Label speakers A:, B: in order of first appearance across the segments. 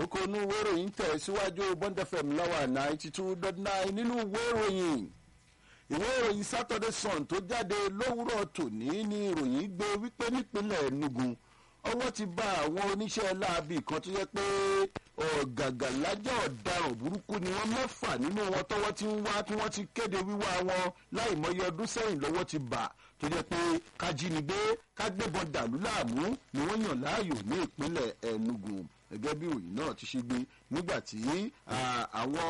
A: kókó inú ìwé ìròyìn tẹ̀ síwájú bond fm lọ́wọ́ ninety two dot nine nínú ìwé ìròyìn ìwé ìròyìn saturday sun tó jáde lówùrọ̀ tòní ní ìròyìn gbé wípé nípínlẹ̀ enugu ọwọ́ ti bá àwọn oníṣẹ́ láabi kan tó yẹ pé ọ̀gàgà lájà ọ̀daràn burúkú ni wọ́n mẹ́fà nínú wọn tọ́wọ́ ti ń wá tí wọ́n ti kéde wíwá wọn láì mọye ọdún sẹ́yìn lọ́wọ́ ti bà tó jẹ́ pé kájínigbé kágbébọn dàlú láàmú ni wọ́n yàn láàyò ní ìpínlẹ̀ enugu gẹ́gẹ́ bí òyìn náà ti ṣe gbé nígbà tí àwọn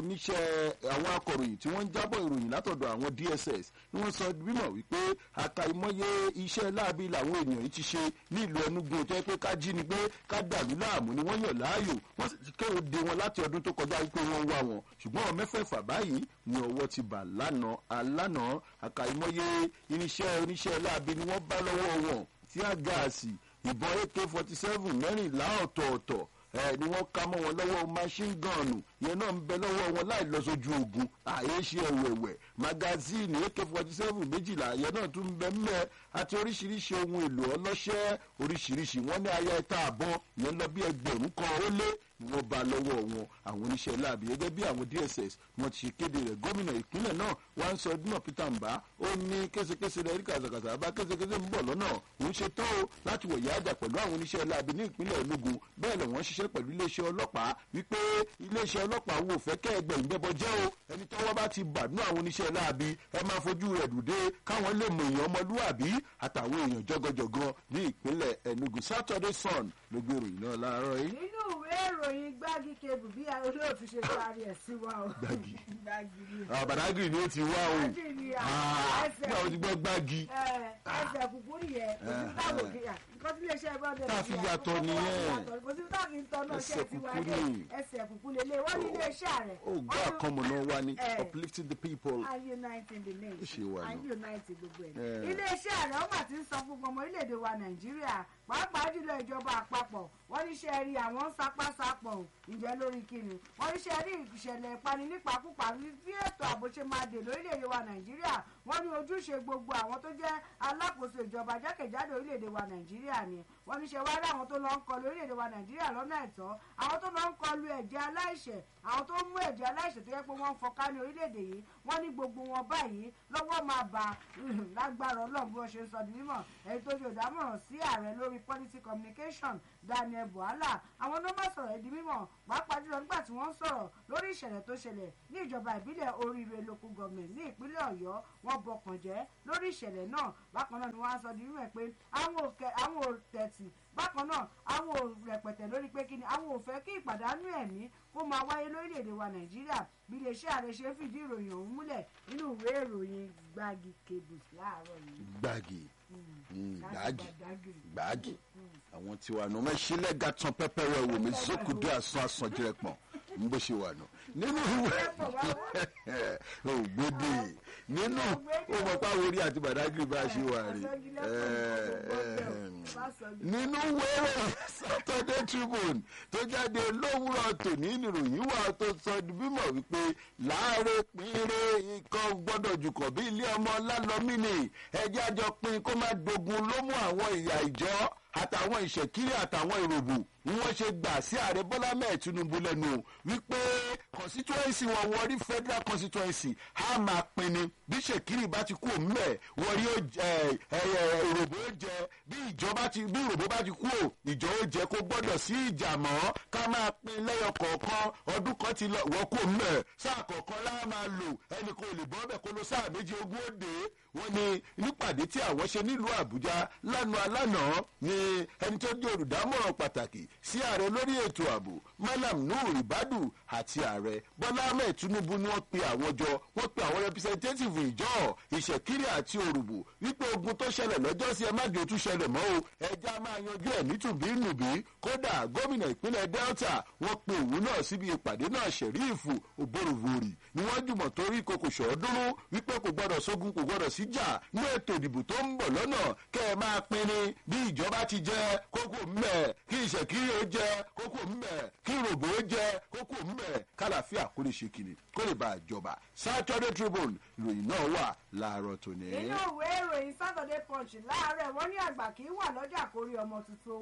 A: oníṣẹ́ àwọn akọ̀ròyìn tí wọ́n ń jábọ̀ ìròyìn látọ̀dọ̀ àwọn dss ni wọ́n sọ bímọ wípé àkàìmọye iṣẹ́ láabi làwọn ènìyàn yìí ti ṣe ní ìlú enugu tó yẹ pé ká jí ni pé ká dàlú láàmú ni wọ́n yàn láàyò wọ́n sì ti kéde wọn láti ọdún tó kọjá wípé wọ́n ń wá wọn ṣùgbọ́n àwọn mẹ́fẹ̀ẹ̀fà báyìí ni ọwọ́ ti bà lánàá alánàá àkàìmọye irinṣẹ́ oníṣẹ́ láabi ni wọ́n bá lọ́wọ́ wọn tí á gáàsì ìbọn ak forty seven mẹ́rìnlá ọ̀tọ̀ọ̀tọ̀ ẹ ni wọ́n ká mọ́ wọn lọ́wọ́ machine gun yẹn náà ń bẹ lọ́wọ́ wọn láì lọ sójú ogun àyè ṣe ẹ̀wẹ̀wẹ̀ magazine ak forty seven méjìlá yẹn náà tún bẹ mẹ́ àti oríṣiríṣi ohun èlò ọlọ́ṣẹ́ oríṣiríṣi wọ́n ní aya ẹ̀ta àbọ̀n yẹn lọ bí ẹgbẹ̀rún kan ó lé ni wọ́n bá lọ́wọ́ wọn àwọn oníṣẹ́ láàbì gẹ́gẹ́ bí àwọn dss wọ́n ti ṣe kéde rẹ̀ gómìnà ìpínlẹ̀ náà wá ń sọ dúnà peter mbà ó ní késekése rẹ̀ rí kàzàkàzà bá késekése ń bọ̀ lọ́nà òun ṣe tó o láti wọ̀yá àjà pẹ̀lú àwọn oníṣẹ́ láàbì ní ìpínlẹ̀ enugu bẹ́ẹ̀ lọ wọ́n ṣiṣẹ́ pẹ̀lú iléeṣẹ́ ọlọ́pàá wípé iléeṣẹ́ ọlọ́pàá wò fẹ́ kẹ́ ẹgbẹ́ ìbẹ́bọ jẹ́ o ẹni tọ́wọ́ bá ti bà nú àwọn oníṣẹ́ láàbì ẹ máa fojú rẹ̀ dùdé káwọn lè mọ èèyàn ọmọlúwàbí àtàwọn èèyàn jọgọjọgọ ní ìpínlẹ̀ enugu saturday sun ló gbé ìròyìn náà láàárọ̀ yìí.
B: nínú ìwé ìròyìn gbági kebù bí olóòtú ṣe parí ẹ̀ sí wa o.
A: Gbági.
B: gbági ni.
A: àbàdàgìrì ni ó ti wá o
B: Gbági ni à, ẹsẹ̀
A: nígbà wo ti gbọ́ gbági.
B: ẹ, ẹsẹ̀ kúkú nìyẹn kò sí táwọn òkè yà nǹkan tí iléeṣẹ́ bọ́ọ̀dù
A: Tá a fi yàtọ̀ nìyẹn.
B: kò sí táwọn kì í tọ́ náà ṣe
A: Ẹsẹ̀
B: ti wá
A: kúkú
B: dé
A: ni.
B: ẹsẹ̀ kúkú lélẹ̀ wọ́n ní iléeṣẹ́ rẹ̀.
A: ó gbọ́ àkànmọ̀nà wa ni
B: Eh.
A: uplifting the people.
B: and uniting the nation
A: Ó ṣe wà
B: and
A: nù.
B: unite gbogbo ẹ̀.
A: Eh.
B: iléeṣẹ́ ààrẹ ọmọ àti ń sọ fún gbogbo ọmọ orílẹ̀-èdè wa nàìjíríà pàápàá jùlọ ìjọba àpapọ̀ wọ́n ní ṣe rí àwọn ń sapásapọ̀ ò, ǹjẹ́ lórí kíni wọ́n ní ṣe rí ìṣẹ̀lẹ̀ ìpani nípakúpa tí ètò ààbò ṣe máa dè lórílẹ̀-èdè wa nàìjíríà wọ́n ní ojúṣe gbogbo àwọn tó jẹ́ alákòóso ìjọba jákèjádò orílẹ̀-èdè wa nàìjíríà ni wọ́n ní ṣe wá rí àwọn tó lọ ń kọlu orílẹ̀-èdè wa nàìjíríà lọ́nà ẹ̀tọ́ àwọn tó lọ ń kọlu ẹ̀jẹ̀ aláìṣẹ̀ àwọn tó ń mú ẹ̀jẹ̀ aláìṣẹ̀ tó yẹ pé wọ́n ń fọká ní orílẹ̀-èdè yìí wọ́n ní gbogbo wọn báyìí lọ́wọ́ máa bà lágbára ọlọ́run bí wọ́n ṣe ń sọ di mímọ̀ ẹni tó ṣe ìdámọ̀ràn sí ààrẹ lórí policy communication daniel buhala àwọn ló má sọ̀rọ̀ ẹ̀ di mímọ̀ pàápàá jùlọ nígbà tí wọ́n ń sọ̀rọ̀ lórí ìṣẹ̀lẹ̀ tó ṣẹlẹ̀ ní ìjọba ìbílẹ̀ oríire local government ní ìpínlẹ̀ ọ̀yọ́ wọ́n bọkàn jẹ́ lórí ìṣẹ̀lẹ̀ náà bákan náà ni wọ́n á sọ di mímọ̀ pé àwọn òkè àwọn òtẹ̀tì bákan náà àwọn ò rẹpẹtẹ lórí pé kí ni àwọn ò fẹ́ kí ìpàdánù ẹ̀mí kó máa wáyé lórílẹ̀‐èdè wa nàìjíríà bí iléeṣẹ́ ààrẹ ṣe fìdí ìròyìn ọ̀hún múlẹ̀ nínú ìwé ìròyìn gbági cables láàárọ̀ yìí.
A: gbági Mm,
B: láti
A: gbági
B: Badagry.
A: gbági àwọn tiwa nù mẹ sílẹ̀ ga tán pẹ́pẹ́rẹ́ wò mí zókùdé àsán àsán jẹrẹ pọ̀n ń bó ṣe wà nù nínú ìwé ògbédè nínú ó mọ̀ pé àwọn orí àti bàdágìrì bá ṣe wà rí nínú wẹ́rẹ̀ saturday tribune tó jáde lówùrọ̀ tòní nìròyìn wà tó sọ di bímọ wípé láàárẹ̀ pínrẹ́ ikọ̀ gbọ́dọ̀ jùkọ̀ bí ilé ọmọ lálọ́mí ni ẹjẹ́ àjọ pin kó má dogun ló mú àwọn ìyà ìjọ àtàwọn ìṣẹ̀kírí àtàwọn ìròbù ni wọ́n ṣe gbà sí ààrẹ bọ́lá mẹ́ẹ̀ tinubu lẹ́nu o wípé constituency wọn wọ́n rí federal constituency á máa pinni bí ṣèkírì bá ti kú òmùmẹ̀ wọ́n rí ìròbó ó jẹ bí ìjọba ti bí ìròbó bá ti kú ò ìjọ ó jẹ kó gbọ́dọ̀ sí ìjà mọ́ ká máa pin lẹ́yọ kọ̀ọ̀kan ọdún kan ti lọ wọ́n kú òmùmẹ̀ sáà kọ̀ọ̀kan láà máa lò ẹnì kan ò lè bọ́ bẹ̀ kó lọ sáà méjì ogún ó dé wọ́n ní nípàdé tí àwọn ṣe nílùú àbújá lánàá lánàá ni ẹni tó jẹ́ olùdámọ̀ràn pàtàkì sí ààrẹ lórí ètò ààbò malam nuhu ibadu àti ààrẹ bọ́lá ahmed tinubu ni wọ́n pe àwọn jọ wọ́n pe àwọn representative ìjọ ìṣẹ̀kiri àti òrùbù wípé ogun tó ṣẹlẹ̀ lọ́jọ́ sí ẹ má jò tún ṣẹlẹ̀ mọ́ o ẹja máa yanjú ẹ̀ nítùbínùbí kódà gómìnà ìpínlẹ̀ delta wọ́n pe òun náà síbi ìpàdé náà ṣẹ̀ríìfù òbóròvòrì ni wọ́n jùmọ̀ torí kòkò ṣọ́ọ́dúnrún wípé kò gbọ́dọ̀ sógun kò gbọ́dọ̀ síjà ní ètò ìdìbò tó ń bọ̀ lọ́nà kẹ́ ẹ máa pinni bí ìjọba ti jẹ́ kókó mbẹ̀ kí ìṣẹ̀kiri ó jẹ́ kókó mbẹ̀ kí ìròbó ó jẹ́ kókó mbẹ̀ kálàfíà kó lè ṣe kiri kó lè bá a jọba saturday tribune ìròyìn náà wà láàárọ̀ tòní.
B: nínú ìwé ìròyìn saturday punch láàárẹ̀ wọ́n ní àgbà kì í wà lọ́jà kórí ọmọ tuntun wọ̀ o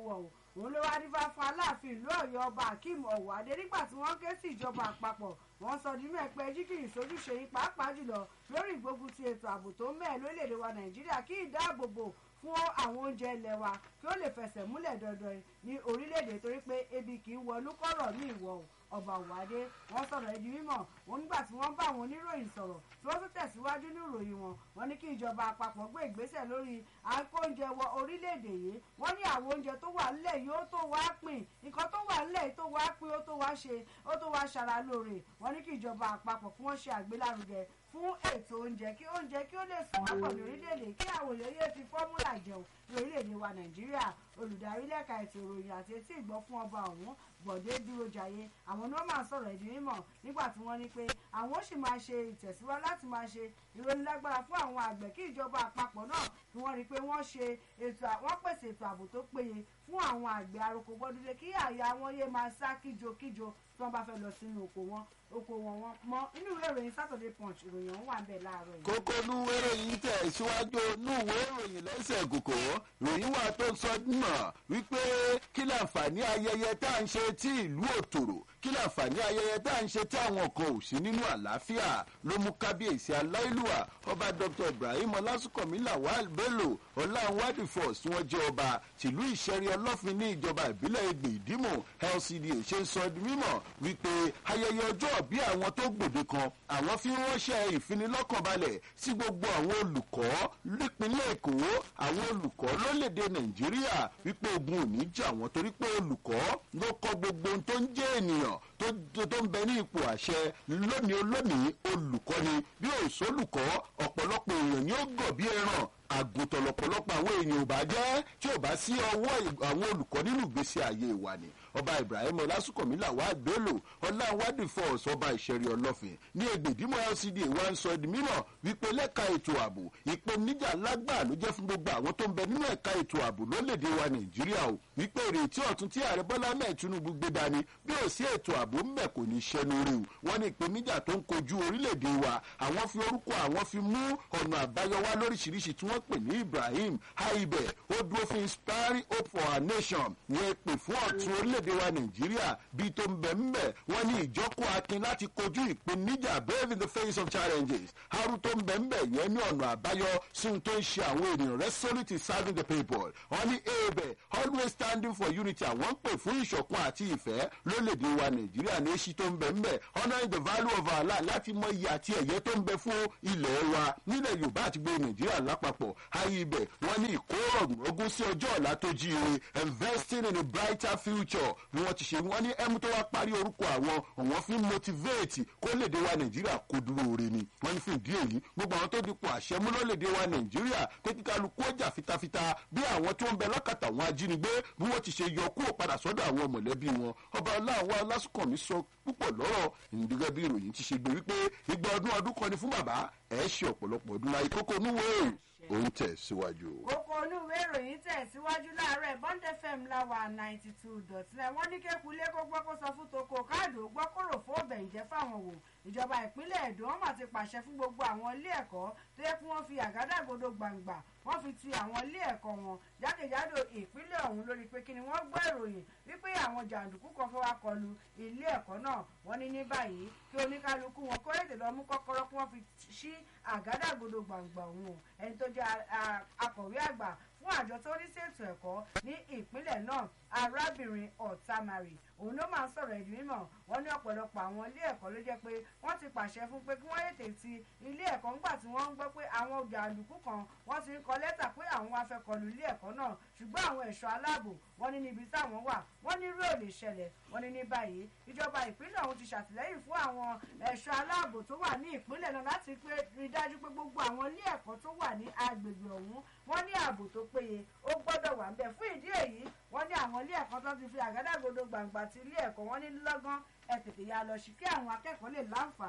B: òun ló wá dífá fún aláàfin ìlú ọ̀yọ́ ọba akeem ọ̀wádé nígbà tí wọ́n ké sí ìjọba àpapọ̀ wọ́n sọ nínú ẹ̀pẹ́ jíkìrì sójúṣe yín pàápàá jùlọ lórí ìgbógun ti ètò ààbò tó mẹ́ẹ̀ lórílẹ̀‐èdè wa nàìjíríà kí ìdáàbòbò fún àwọn oúnjẹ ilẹ̀ wa kí ó lè fẹsẹ̀ múlẹ̀ dandan ní orílẹ̀‐èdè torí pé ebi kì í wọlú kọ́rọ̀ ní ìwọ̀ ọba òwádé wọ́n sọ̀rọ̀ ẹ̀dí mímọ̀ wọn nígbà tí wọ́n bá àwọn oníròyìn sọ̀rọ̀ tí wọ́n tún tẹ̀síwájú ní ìròyìn wọn wọ́n ní kí ìjọba àpapọ̀ gbé ìgbésẹ̀ lórí àkóúnjẹ wọ orílẹ̀-èdè yìí wọ́n ní àwọn oúnjẹ tó wà nílẹ̀ yìí ó tó wá pín nǹkan tó wà nílẹ̀ yìí tó wá pín ó tó wá ṣe ó tó wá ṣara lóore wọ́n ní kí ìjọba àpapọ̀ kí wọ́n ṣe àgbélárugẹ fún ètò oúnjẹ kí oúnjẹ kí ó lè sùn wápọ̀ ní orílẹ̀-èdè kí àwọn èèyàn yé fi fọ́múlà jẹun ní orílẹ̀-èdè wa nàìjíríà olùdarí lẹ́ka ètò ìròyìn àti etí ìgbọ́ fún ọba ọ̀hún bọ̀dé dúró jayé àwọn ni wọ́n máa sọ̀rọ̀ ẹ̀dín mímọ̀ nígbà tí wọ́n ní pé àwọn ó sì máa ṣe ìtẹ̀síwájú láti máa ṣe ìrónilágbára fún àwọn àgbẹ̀ kí ìjọba àpapọ̀ náà kí wọ́n rí i pé wọ́n ṣe ètò wọ́n pèsè ètò ààbò tó péye fún àwọn àgbẹ̀ aroko gbọ́dúdé kí àyà wọn yé máa sá kíjokíjo tí wọ́n bá fẹ́ lọ sínú oko wọn oko wọn wọn mọ inú ìwé ìròyìn Saturday Punch ìròyìn ọ̀hún wà ń bẹ̀ láàárọ̀ yìí.
A: kókó núwé ìròyìn tẹ̀ síwájú núwé ìròyìn lẹ́sẹ̀ kòkó ìròyìn wà tó ń sọ mọ̀ wípé kí láǹfààní ayẹyẹ tá à ń ṣe tí ìlú òtòrò kí láǹfààní ayẹyẹ tá à ń ṣe tí àwọn kan ò sí nínú àlàáfíà ló mú kábíyèsí aláìlúwà ọba Dr Ibrahim ọlásùnkànmí Lawal Bello ọláwádìí force tí wọ́n jẹ́ ọba tìlú ìṣẹ̀rí ọlọ́fin ní ìjọba ìbílẹ̀ Ẹgbẹ́ Ìdímò LCDA ṣe ń sọ di mímọ̀ wípé ayẹyẹ ọjọ́ bí àwọn tó gbòde kan àwọn fi ránṣẹ́ ìfinilọ́kànbalẹ̀ sí gbogbo àwọn olùkọ́ nípínlẹ̀ Èkó àwọn olùkọ́ lórílẹ̀‐èdè Nàìjíríà wípé ogun ò ní jà wọ́n torí pé olùkọ́ ló kọ́ gbogbo ohun tó ń jẹ́ ènìyàn tó ń bẹ ní ipò àṣẹ lónìí olónìí olùkọ́ ni bí òṣòlùkọ́ ọ̀pọ̀lọpọ̀ èèyàn ni ó gọ̀ bí ẹran àgùntàn lọ́pọ̀lọpọ̀ àwọn èèyàn ò bá jẹ́ tí ò bá sí ọwọ́ àwọn olùkọ́ nínú ìgbésí ayé wa ni ọba Ibrahim ọlásùnkànmí Lawal Bello ọláwádìí force ọba ìṣẹ̀rí ọlọ́fin ní Ẹgbẹ̀dímọ̀ LCDA wa ń sọ di mímọ̀ wípé lẹ́ka ètò ààbò ìpèníjà lágbà ló jẹ́ fún gbogbo àwọn tó ń bẹ nínú ẹ̀ka ètò ààbò lórílẹ̀‐èdè wa Nàìjíríà o wípé ìrètí ọ̀tun tí ààrẹ Bọ́lá mẹ́ẹ̀ Tinubu gbé dání bí ò sí ètò ààbò ńbẹ kò ní ṣẹnu rí o wọ́n ní ìpèníjà tó ń kojú orílẹ̀‐èdè wa àwọn fi orúkọ àwọn fi mú ọ̀nà àbáyọ wá lóríṣiríṣi tí wọ́n pè ní Ibrahim Haibe ó dúró fún inspiring hope for our nation yẹn pè fún ọ̀tun orílẹ̀‐èdè wa Nàìjíríà bíi tó ń bẹ̀ ń bẹ̀ wọ́n ní ìjọ́kọ̀ akin láti kojú ìpèníjà brave in the face of challenges haru tó ń bẹ̀ ń bẹ̀ yẹn ní ọ̀nà àbáyọ sí ohun tó ń ṣe àwọn ènìyàn resolute in serving the people wọ́n ní ebe always standing for unity àwọn ń pè fún ìṣọ̀kan àti ìfẹ́ lólèdè wa Nàìjíríà ní èsì tó ń bẹ̀ ń bẹ̀ honouring the value of our land láti mọ iye àti ẹ̀yẹ tó ń bẹ fún ilẹ̀ wa nílẹ̀ Yorùbá àti gbogbo Nàìjíríà lápapọ̀ ayé ibẹ̀ wọ́n ní ìkórọ̀gùn sí ọjọ́ ọ̀la tó jíire investing in a brighter future bí wọ́n ti ṣe wọ́n ní ẹmu tó wá parí orúkọ àwọn àwọn fi ń motivate kó lè dé wa nàìjíríà kó dúró re ni wọ́n ní fún ìdí èyí gbogbo àwọn tó dipò àṣẹ mú ló lè dé wa nàìjíríà pé kí kálukú ọjà fitafita bí àwọn tó ń bẹ lákàtà àwọn ajínigbé bí wọ́n ti ṣe yọ kúrò padà sọ́dọ̀ àwọn mọ̀lẹ́bí wọn ọba ọláwọ alásùnkànmí sọ púpọ̀ lọ́rọ̀ ìdígẹ́ bí ìròyìn ti ṣe gbé wípé igba ọdún ọdún kan ni fún bàbá ẹ̀ ṣe ọ̀pọ̀lọpọ̀ ọdún láyé kókó onúwèé òun tẹ̀ síwájú.
B: kókó olúwe ìròyìn tẹ̀síwájú láàárọ̀ bond fm láwa ninety two dot nine wọ́n ní kékulé kó gbọ́ kó sọ fún toko káàdó gbọ́ kó rò fún ọbẹ̀ ìjẹ́ fáwọn wò ìjọba ìpínlẹ̀ èdò wọn mà ti pàṣẹ fún gbogbo àwọn ilé ẹ̀kọ́ tó yẹ kí wọ́n fi àgádágodo gbàǹgbà wọ́n fi ti àwọn ilé ẹ̀kọ́ wọn jákèjádò ìpínlẹ̀ ọ̀hún lórí pé kí ni wọ́n gbọ́ ìròyìn wípé àwọn jàǹdùkú kan fẹ́ wá kọlu ilé ẹ̀kọ́ náà wọ́n ní ní báyìí kí oníkálukú wọn kó ètè lọ mú kọ́kọ́rọ́ kí wọ́n fi ṣí àgádágodo gbàǹgbà òun ẹni tó jẹ́ akọ̀wé àgbà fún àjọ tó ní ṣètò ẹ̀kọ́ ní ìpínlẹ̀ náà arábìnrin ọ̀tàmárì òun ló máa ń sọ̀rọ̀ ìdí mímọ̀ wọ́n ní ọ̀pọ̀lọpọ̀ àwọn ilé ẹ̀kọ́ ló jẹ́ pé wọ́n ti pàṣẹ fún pé kí wọ́n ètè ti ilé ẹ̀kọ́ nígbà tí wọ́n ń gbọ́ pé àwọn jàǹdùkú kan wọ́n ti ń kọ lẹ́tà pé àwọn wá fẹ́ kọlù ilé ẹ̀kọ́ náà ṣùgbọ́n àwọn ẹ̀ṣọ́ aláàbò wọ́n ní níbi táwọn wà wọ́n ní irú ò lè ṣẹlẹ̀ wọ́n ní ní báyìí ìjọba ìpínlẹ̀ ọ̀hún ti ṣàtìlẹ́yìn fún àwọn ẹ̀ṣọ́ aláàbò tó wà ní ìpínlẹ̀ náà láti pé rí dájú pé gbogbo àwọn ilé ẹ̀kọ́ tó wà ní agbègbè ọ̀hún wọ́n ní ààbò tó péye ó gbọ́dọ̀ wà ń bẹ̀ fún ìdí èyí wọ́n ní àwọn ilé ẹ̀kọ́ tó ti fi àgádágodo gbàǹgbà ti ilé ẹ̀kọ́ wọ́n ní lọ́gán ẹ tètè ya lọ sí kí àwọn akẹ́kọ̀ọ́ lè láǹfààní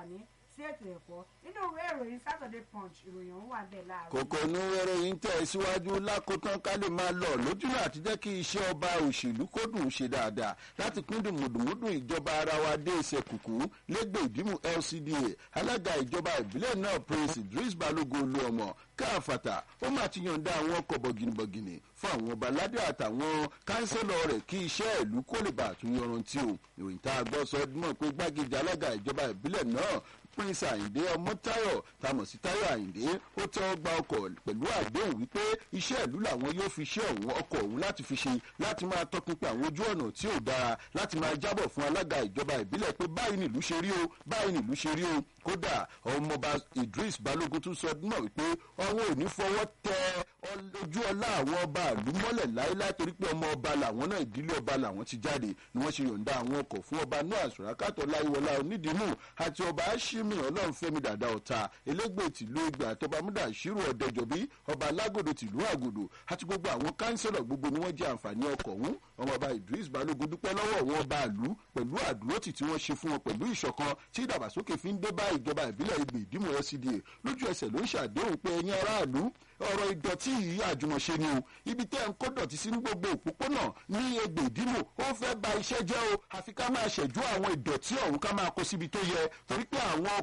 B: sí ètò ẹ̀kọ́ nínú ìwé ìròyìn Saturday Punch ìròyìn ọ̀hún wà bẹ́ẹ̀ láàárọ̀.
A: kòkó inú ìròyìn tẹ̀ síwájú lákòótán ká lè máa lọ lójúnà àti jẹ́ kí iṣẹ́ ọba òṣèlú kó dùn ṣe dáadáa láti pín dùmùdùmùdùn ìjọba ara wa dé ìṣe kùkú lẹ́gbẹ̀ẹ́ ìdìmú LCDA alága ìjọba ìbílẹ̀ náà Prince Idris Balogun Olúọmọ káfàtà ó máa ti yọ̀ǹda àwọn ọkọ̀ bọ̀gìnìbọ̀gìnì fún àwọn ọba aládé àtàwọn kánsẹ́lọ̀ rẹ̀ kí iṣẹ́ ìlú kó lè bá àtúnyọrantí o ìròyìn tá a gbọ́ sọ mọ̀ pé gbákejì alága ìjọba ìbílẹ̀ náà prince àyìndé ọmọtáyọ̀ tamọ̀ sí táyọ̀ àyìndé ó tẹ́wọ́ gba ọkọ̀ pẹ̀lú àdéhùn wípé iṣẹ́ ìlú làwọn yóò fi ṣe ọ̀hún ọkọ̀ ọ̀hún láti fi ṣe láti máa tọpinpin àwọn ojú ọ̀nà tí ò dára láti máa jábọ̀ fún alága ìjọba ìbílẹ̀ pé báyìí nìlú ṣe rí o báyìí nìlú ṣe rí o kódà ọmọọba idris balógun tún sọ mọ̀ wípé ọwọ́ ò ní fọwọ́ tẹ ojú ọlá àwọn ọba ìlú mọ́lẹ̀ láéláé torí pé ọmọ ọba làwọn náà ìdílé ọba làwọn ti jáde ni wọ́n ṣe yọ̀ǹda àwọn ọkọ̀ fún ọba náà àsùrákàtọ̀ láìwọlá onídìímù àti ọba ashimi ọlọ́runfẹ́mi dàda ọ̀tá elégbè tìlú ìgbà àtọ́bámúdà ṣírò ọ̀dẹjọ́bí ọba alágòdò tìlú àgòdò àti gbogbo àwọn kánsẹ́lọ̀ gbogbo ni wọ́n jẹ àǹfààní ọkọ̀ ọ̀hún ọmọọba idris balógun dúpẹ́ lọ́wọ́ àwọn ọba ìlú pẹ̀lú àdúrótì tí wọ́n ṣe fún wọn pẹ̀lú ìṣọ̀kan tí ìdàgbàsókè fi ń dé bá ìjọba ìbílẹ̀ ìgbè ìdímọ̀ LCDA lójú ẹsẹ̀ ló ń ṣàdéhùn pé ẹ̀yin aráàlú ọ̀rọ̀ ìdọ̀tí yìí àjùmọ̀ṣe ni o ibi tẹ́ ń kó dọ̀tí sí ní gbogbo òpópónà ní egbè ìdímọ̀ ó fẹ́ ba iṣẹ́ jẹ́ o àfi ká máa ṣẹ̀jú àwọn ìdọ̀tí ọ̀hún ká máa kó síbi tó yẹ torí pé àwọn